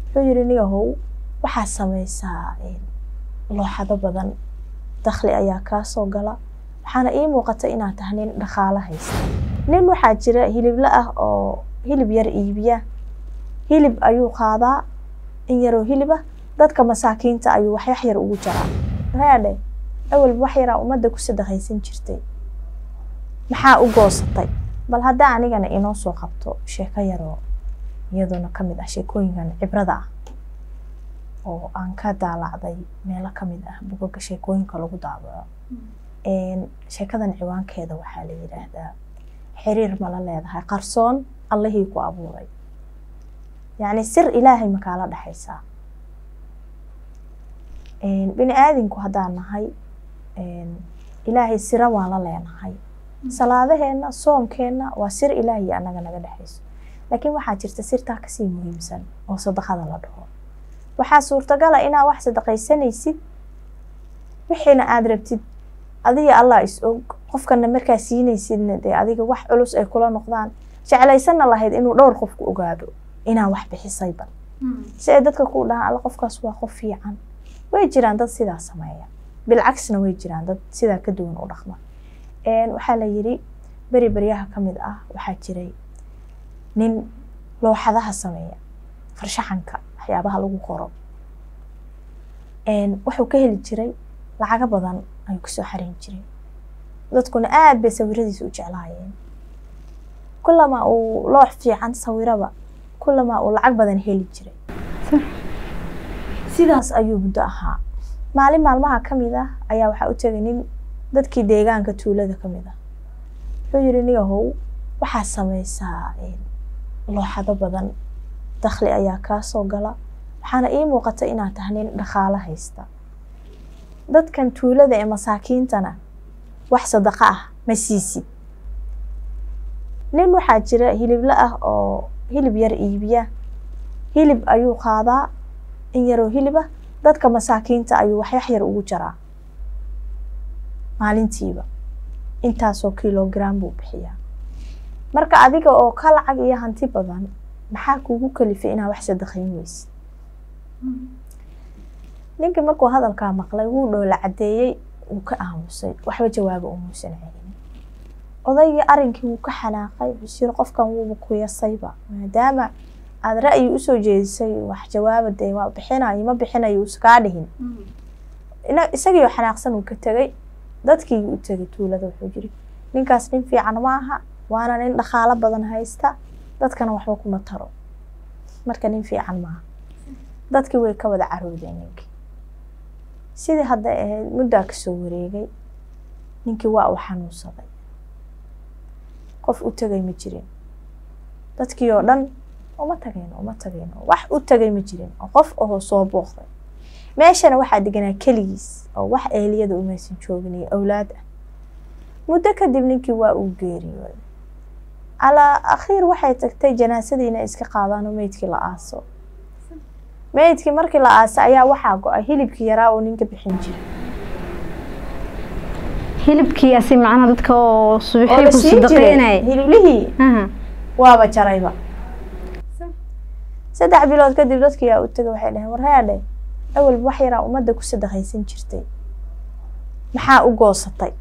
wuxuu yidhi niyahow waxaad samaysaa looxado badan dakhli ayaa kaa soo gala waxaana ii muuqata inaad tahay nin dhaqaalo haysta nin waxaa jira hilibla ah oo hilib yar iibiya hilib ayuu qaadaa in yaroo hilib ah dadka masaakiinta ayuu waxyax yar ugu jaraa readhe awalba wax yaraa ummadda ku sadaqaysan jirtay maxaa u goosatay bal haddaa anigana inoo soo qabto sheeko yaroo iyaduna ka mid ah sheekooyinkan cibrada ah oo aan ka daalacday meelo ka mid ah bugaga sheekooyinka lagu daabaco sheekadan ciwaankeeda waxaa la yidhaahdaa xiriir mala leedahay qarsoon allihii ku abuuray yacni sir ilaahay makaala dhexaysaa bini aadinku haddaan nahay ilaahay sira waan la leenahay salaadaheenna soomkeenna waa sir ilaahay annaga naga dhexayso laakiin waxaa jirta sirtaa kasii muhiimsan oo sadaqada la dhaho waxaa suurtagala inaad wax sadaqaysanaysid wixiina aada rabtid adiga allah is og qofkana markaa siinaysidna dee adiga wax culus ay kula noqdaan jeclaysanna lahayd inuu dhowr qofku ogaado inaa wax bixisayba si ay dadka ku dhahaan alla qofkaas waa qof fiican way jiraan dad sidaa sameeya bilcagsna way jiraan dad sidaa ka duwan u dhaqma waxaa la yidhi beri beryaha ka mid ah waxaa jiray nin looxadaha sameeya farshaxanka waxyaabaha lagu qoro wuxuu ka heli jiray lacago badan ayuu kasoo xarin jiray dadkuna aada bay sawiradiisa u jeclaayeen kulamaa uu loox fiican sawiraba kulamaa uu lacag badan heli jiray sidaas ayuu muddo ahaa maalin maalmaha ka mid ah ayaa waxaa u tegay nin dadkii deegaanka tuulada ka mid ah wuxuu yidhi niyahow waxaad samaysaa looxado badan dakhli ayaa kaa soo gala waxaana ii muuqata inaad tahay nin dhaqaalo haysta dadkan tuulada ee masaakiintana wax sadaqa ah ma siisid nin waxaa jira hilibla ah oo hilib yar iibiya hilib ayuu qaadaa in yaroo hilib ah dadka masaakiinta ayuu waxyax yar ugu jaraa maalintiiba intaasoo kilogram buu bixiyaa marka adiga oo ka lacag iyo hanti badan maxaa kuugu kalifay inaad wax sadaqayn weysid ninkii markuu hadalkaa maqlay wuu dhoola caddeeyey wuu ka aamusay waxba jawaaba umuusan celin odaygii arrinkii wuu ka xanaaqay wuxuu yiri qofkan wuuba ku yasayba maadaama aada ra'yi usoo jeedisay wax jawaaba dee waa bixinayo ma bixinayo uusa kaa dhihin isagii oo xanaaqsan uu ka tegay dadkii u tegay tuulada wuxuu jiri ninkaas nin fiican ma aha waana nin dhaqaalo badan haysta dadkana waxba kuma taro marka nin fiican maaha dadkii way ka wada caroodeen ninkii sidii hadda ahayd muddaa kasoo wareegay ninkii waa uu xanuunsaday qof u tegay ma jirin dadkii oo dhan uma tageen uma tageen wax u tegay ma jirin oo qof oo soo booqday meeshana waxaa deganaa keligiis oo wax eheliyada umaysan joogin iyo awlaad ah muddo kadib ninkii waa uu geeriyooday calaa akhiir waxay tagtay janaasadii inay iska qaadaan oo meydkii la aaso meydkii markii la aasay ayaa waxaa go-ay hilibkii yaraa oo ninka bixin jiray hilibkii asi macnaha dadka oo oo subaxii la ku siin jiray sadaqeynaya hiliblihii waaba jarayba saddex bilood kadib dadkii yaa u tegay waxay dhaheen war headhe awalba wax yaraa ummadda ku sadaqaysan jirtay maxaa u goosatay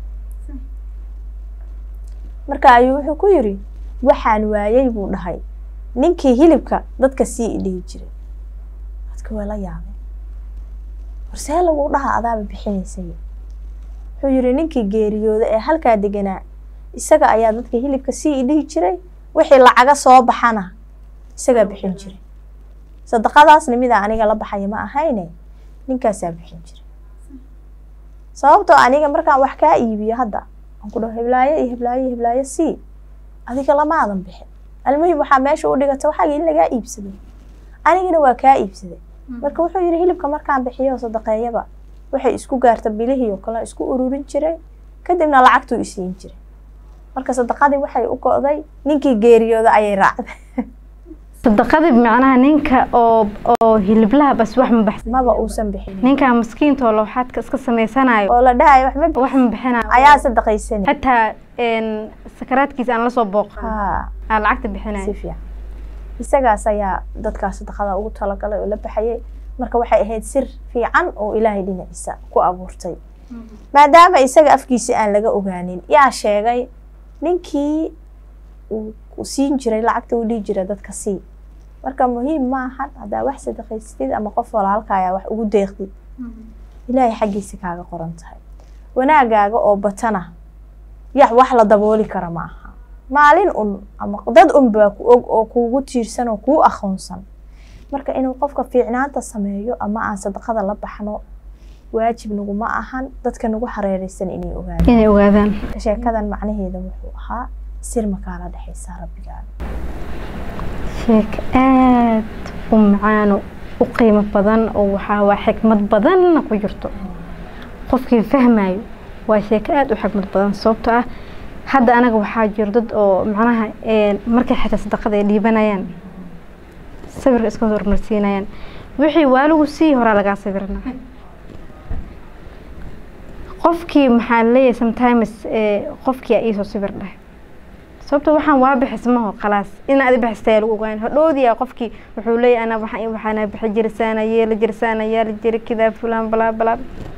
marka ayuu wuxuu ku yiri waxaan waayay buu dhahay ninkii hilibka dadka sii idhihi jiray dadka waa la yaabay warsee lagu dhaha adaaba bixinaysay wuxuu yiri ninkii geeriyooda ee halkaa deganaa isaga ayaa dadka hilibka sii idhihi jiray wixii lacaga soo baxana isagaa bixin jiray sadaqadaasna midaa aniga la baxaya ma ahayne ninkaasaa bixin jiray sababtoo aniga markaan wax kaa iibiyo hadda aan ku dhaho heblaayo iyo heblaayo iyo heblaayo sii adiga lamaadan bixin almuhim waxaa meesha u dhigata waxaaga in lagaa iibsaday anigana waa kaa iibsaday marka wuxuu yidhi hilibka markaan bixiyo sadaqeeyaba waxay isku gaarta bilihii oo kale isku ururin jiray kadibna lacagtuu isiin jiray marka sadaqadii waxay u go'day ninkii geeriyooda ayay raacday sadaqadii macnaha ninka oo oo hiliblaha bas wax ma baxsan maba uusan bixinin ninka miskiinta oo lowxaadka iska samaysanayo oo la dhahayo wax ma bixin wax ma bixinayo ayaa sadaqaysanay xataa een sakaraadkiisa aan la soo booqan haa aan lacagta si bixinayo fiican isagaas ayaa dadkaas sadaqada ugu talagalay oo la baxayay marka waxay ahayd sir fiican oo ilaahay dhinaciisa ku abuurtay maadaama isaga afkiisa aan laga ogaanin yaa sheegay ninkii uu siin jiray lacagta uu dhihi jiray dadka sii marka muhiim ma ahan haddaa wax sadaqaystid ama qof walaalkaayaa wax ugu deeqdid ilaahay xaggiisa kaaga qoran tahay wanaagaaga oo batana yax wax la dabooli kara ma aha maalin un ama dad un baa ku og oo kuugu tiirsan oo kuu aqoonsan marka inuu qofka fiicnaanta sameeyo ama aan sadaqada la baxno waajib naguma ahan dadka nagu hareereysan inay ogaadaan inay ogaadaan marka sheekadan macnaheeda wuxuu ahaa sir makaala dhexaysaa rabbigaaga sheeko aad u macaano u qiimo badan oo waxaa waa xikmad badanna ku jirto qofkii fahmayo waa sheeko aada u xikmad badan sababtoo ah hadda anaga waxaa jiro dad oo macnaha markay xitaa sadaqada ay dhiibanayaan sawirka iska hormarsiinayaan wixii waaligu sii horaa lagaa sawirana qofkii maxaa leeyahay sometimes qofkii aa iisoo sawir dheh sababto waxaan waa bixis maho khalaas in adi bixistaya lagu ogaan hodhoodiyaa qofkii wuxuu leeyahay ana waxaan waxaana bixi jirisaana yeela jirisaana yaala jiri kidaa fulaan balaa balaa